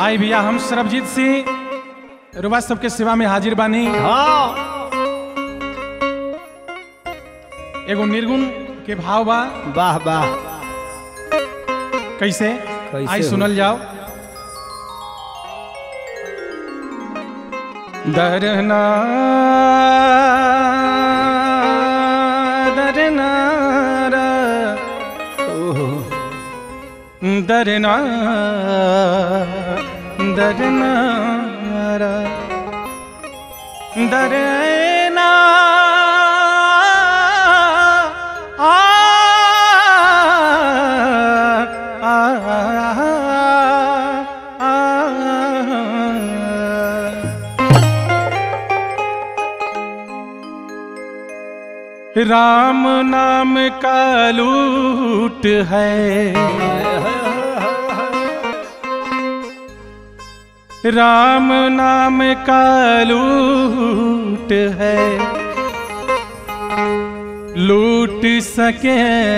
आई भैया हम सरबजीत सिंह रुबा सबके सेवा में हाजिर बानी हाँ एगो निर्गुण के भाव बा वाह वाह कैसे कैसे आई हो? सुनल जाओ दरना दरना रा, ओहो दरना दरना रा, दरना आ आ आ राम नाम का लूट है राम नाम का लूट है लूट सके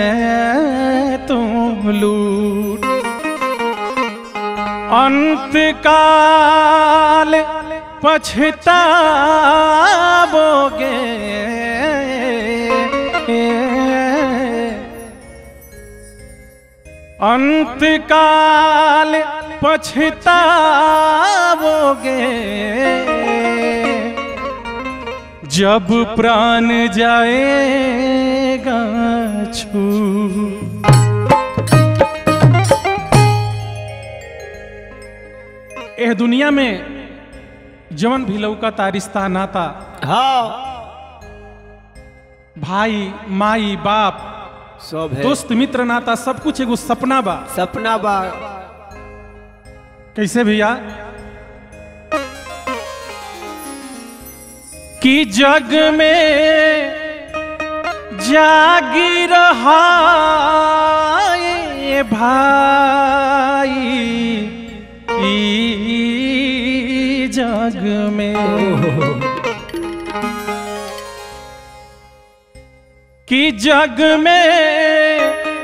तुम लूट अंत काल पछताओगे अंत काल पछताओगे जब प्राण जाएगा छू एह दुनिया में जवन भी लौका ता रिश्ता नाता हाँ भाई माई बाप सब है दोस्त मित्र नाता सब कुछ एगो सपना बा सपना बा कैसे भैया कि जग में जागी रहा ये भाई ई जग में कि जग में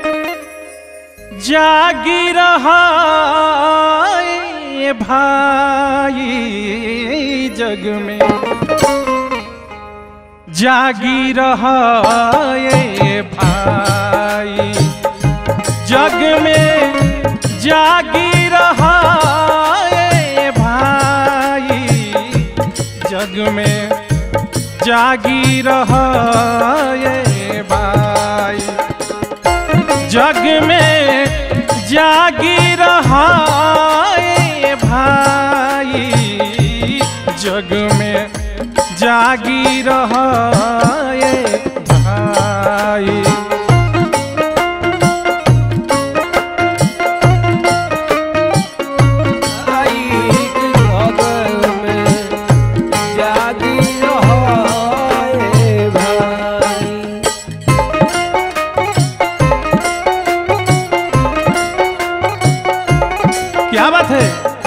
जागी रहा ये भाई जग में जागी रहा ये भाई जग में जागी रहा ये भाई जग में जागी रहा ये भाई जग में जागी रहा ये भाई जग में जागी रहा ये भाई आई जग में जागी रहो ए भाई क्या बात है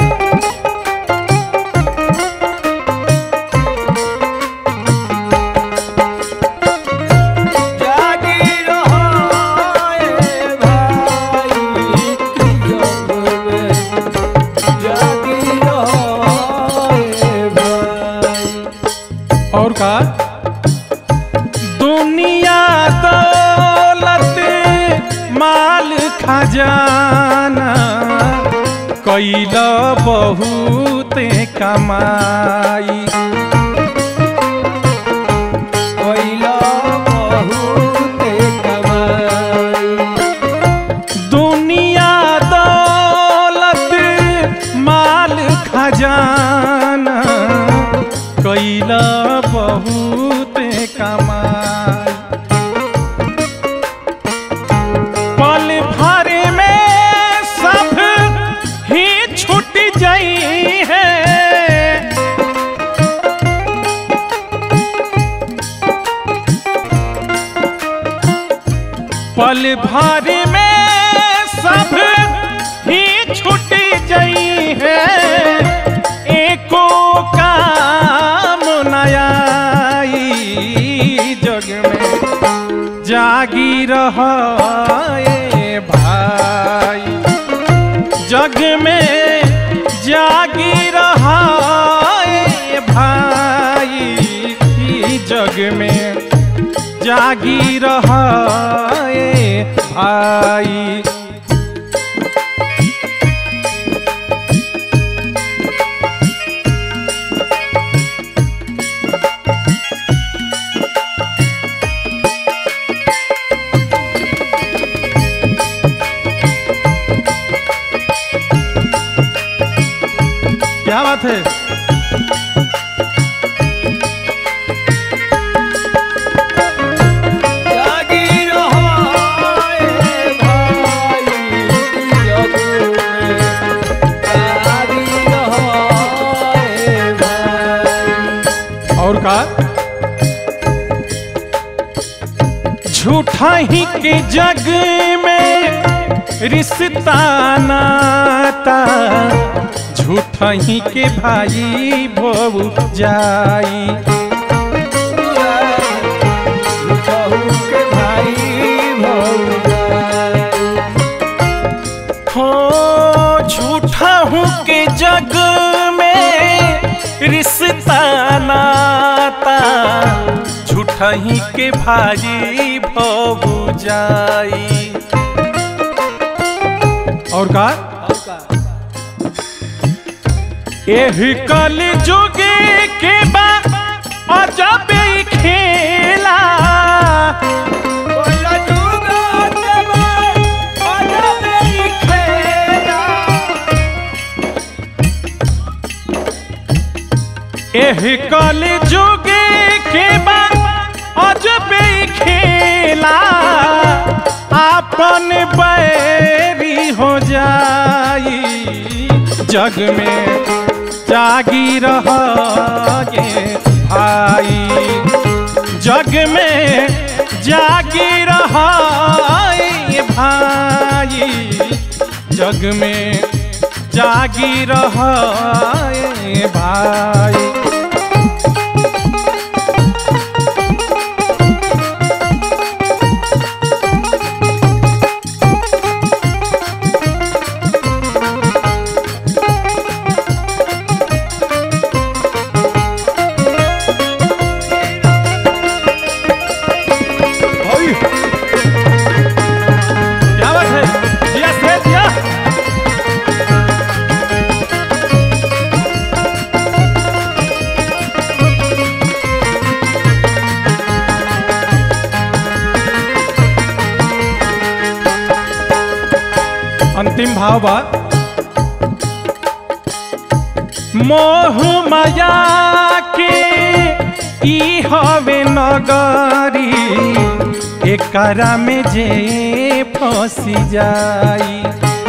जागी रहो ए भाई जग में जागी रहो ए भाई और का दुनिया दौलत माल खजाना कैला बहुत कमाई कोइला बहुत कमाई दुनिया दौलत माल खजाना कैला बहुत कमाई पल भर में सब ही छूट जाई है पल भर में सब ही छूट गई है एको काम नयाई जग में जागी रहा ये भाई जग में जा जागी रहे भाई क्या बात है जागी रहो ए भाई जग में जागी रहो ए भाई और का झूठा ही के जग में रिश्ता नाता झूठा ही के भाई भोग जाई कहू के भाई भौजाई हो झूठा हूँ के जग में रिश्ता नाता झूठा ही के भाई भोग जाई और का एही कल जुगे के बा अजब ही खेला बोला जुगा देवा आजा मेरी खेला एही कल जुगे के बा अजब ही खेला आपन बैरी हो जाई जग में जागी रहे भाई जग में जागी रहे भाई जग में जागी रहे भाई ओय! क्या बात है दिया से दिया अंतिम भाव बा मोह माया के ई हवे नगरी एकरा में जे फंसी जाई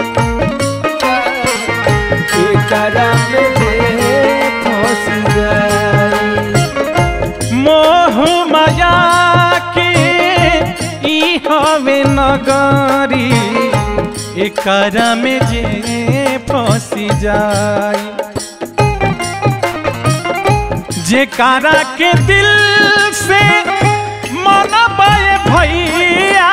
एकरा में जे फंस जाई मोह माया के ई हवे नगरी एकरा में जे फंसी जाई जेकारा के दिल से मन भैया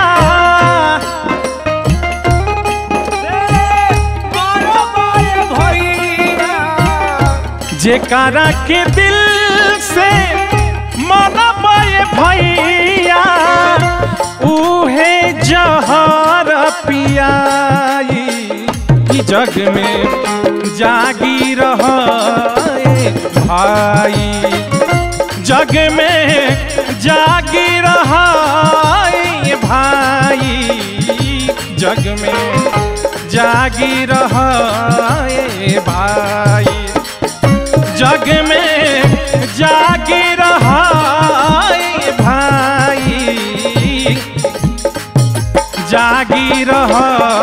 बारो बार भैया जेकारा के दिल से मन भैया उहे जहर पियाई ई जग में जागी रहे भाई जग में जागी रहे भाई जग में जागी रहे भाई जग में जागी रहे भाई जागी रह